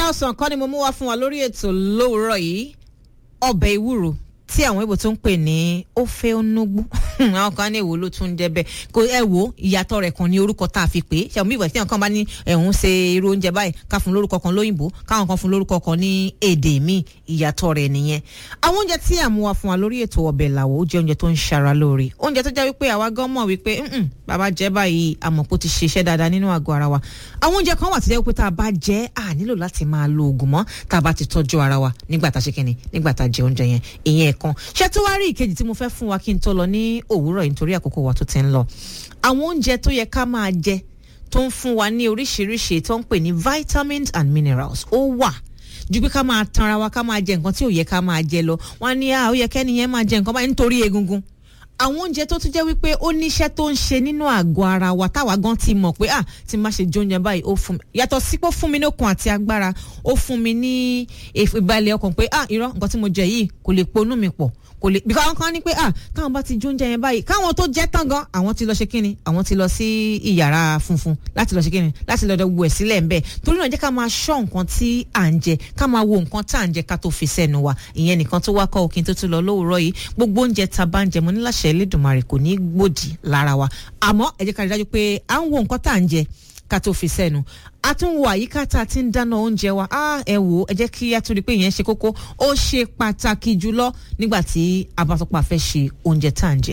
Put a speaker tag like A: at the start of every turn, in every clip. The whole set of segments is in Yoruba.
A: ọ̀sán kan ni mo mú wá fún wa lórí ètò lówùúrọ̀ yìí ọbẹ̀ ewúro tí àwọn ibo tó ń pè ní ofe onugbu àwọn kan ní èwo ló tún ń jẹ bẹ́ẹ̀ kò ẹ wo ìyàtọ̀ rẹ̀ kan ní orúkọ tá a fi pè é ṣe àwọn ìwà tí àwọn kan bá ní ẹ̀hún ṣe irú oúnjẹ báyìí ká fún lórúkọ kan lóyìnbó káwọn kan fún lórúkọ kan ní èdè míì ìyàtọ̀ rẹ̀ nìyẹn àwọn oúnjẹ tí à ń mú wa fún wa lórí ètò ọbẹ̀ làwọ̀ ó jẹ́ oúnjẹ tó ń ṣara lóore oúnjẹ tó jẹ́ wípé àwa gan mọ̀ wípé "Mm-mm, bàbá jẹ́ báyìí àmọ́ kó ti ṣiṣẹ́ dáadáa nínú àgọ́ ara wa àwọn oúnjẹ kan wà tó jẹ́ wípé tá a bá jẹ́ à nílò láti máa lo oògùn mọ́ tá a bá ti tọ́jú ara wa nígbà tá a ṣe kíni nígbà tá a jẹ oúnjẹ yẹn ìyẹn ẹ̀kan ṣé tó wá rí ìkejì tí mo fẹ́ fún wa kí n tó lọ ní òwúrọ̀ yìí nítorí àkókò wa tó ti ń lọ àwọn oúnjẹ tó yẹ ká máa jẹ tó ń fún wa ní oríṣiríṣi tó ń pè ní vitamins and minerals ó wà ju pé ká máa tanra wa ká máa jẹ nǹkan tí ò yẹ ká máa jẹ lọ wọn á ní à ó yẹ kẹ́ni yẹn máa jẹ nǹkan báyìí nítorí egungun àwọn oúnjẹ tó tún jẹ́ wípé ó níṣẹ́ tó ń ṣe nínú àgọ́ ara wa táwa gan ti mọ̀ pé ah tí n bá ṣe jóúnjẹ báyìí ó fún mi yàtọ̀ sí pé ó fún mi ní okun àti agbára ó fún mi ní ìbalẹ̀ ọkàn pé ah irọ́ nǹkan tí mo jẹ yìí kò lè ponú mi pọ̀ kò lè bí káwọn kan ní pé ah káwọn bá ti jóúnjẹ yẹn báyìí káwọn tó jẹ tán gan àwọn ti lọ ṣe kíni àwọn ti lọ sí ìyàrá funfun láti lọ ṣe kíni láti lọ wọ ẹ̀ sílẹ̀ ńbẹ̀ torí náà jẹ́ ká máa ṣọ́ nǹkan tí à ń jẹ ká máa wo nǹkan tá à ń jẹ ká tó fi sẹ́nu wa ìyẹn nìkan tó wá kọ́ òkín tó tún lọ lówùúrọ̀ yìí gbogbo oúnjẹ tá a bá ń jẹ mo ní láṣẹ Elédùmarè kò ní gbòdì lára wa àmọ́ ẹ jẹ́ ká rí dájú pé à ń wo nǹkan tá à ń jẹ ká tó fi sẹ́nu a tún wo àyíká tá a ti ń dáná oúnjẹ wa á ẹ wò ẹ jẹ́ kí a tún rí i pé ìyẹn ṣe kókó ó ṣe pàtàkì jùlọ nígbà tí a bá tọpa fẹ́ ṣe oúnjẹ tá à ń jẹ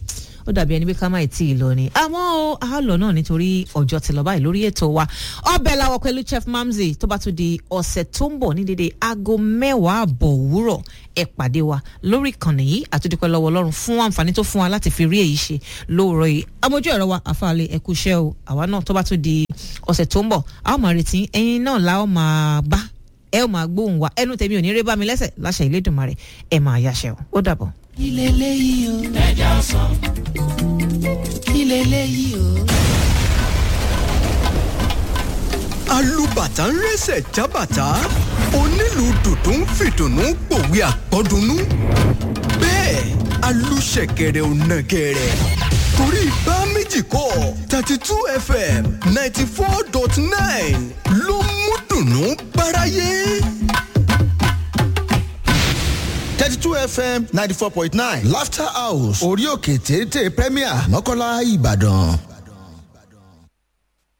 A: ó dàbí ẹni pé ká má ì tí ì lọ ni àmọ́ ó a lọ náà nítorí ọjọ́ ti lọ báyìí lórí ètò wa ọbẹ̀ làwọ̀ pẹ̀lú chef mamzi tó bá tún di ọ̀sẹ̀ tó ń bọ̀ ní dédé aago mẹ́wàá àbọ̀ òwúrọ̀ ẹ pàdé wa lórí ìkànnì yìí àtúndípẹ́ lọ́wọ́ ọlọ́run fún àǹfààní tó fún wa láti fi rí èyí ṣe lóòrọ̀ yìí amójú ẹ̀rọ wa àfàlẹ́ ẹ̀kú iṣẹ́ o àwa náà tó bá tún di ọ̀sẹ̀ tó ń bọ̀ a ó máa retí ẹ̀yin náà la ó máa bá ẹ ó máa gbóhùn wa ẹnu tèmi ò ní rí bá mi lẹ́sẹ̀ láṣẹ Ìlédùmarè ẹ máa yáṣẹ o ó dàbọ̀.
B: ilé léyìí o. ẹja ọsàn. ilé léyìí o.
C: alùbàtà ń rẹ́sẹ̀ jábàtà onílù dùdú ń fìdùnnú pòwe àpọ́dúnú bẹ́ẹ̀ alùṣẹ̀kẹ̀rẹ̀ ò nàgẹ̀rẹ̀ torí bá méjì kọ́ thirty two fm ninety four dot nine ló mú dùnnú báráyé.
D: thirty two fm ninety four point nine laughter house orí òkè téńté premier mọ́kànlá ìbàdàn.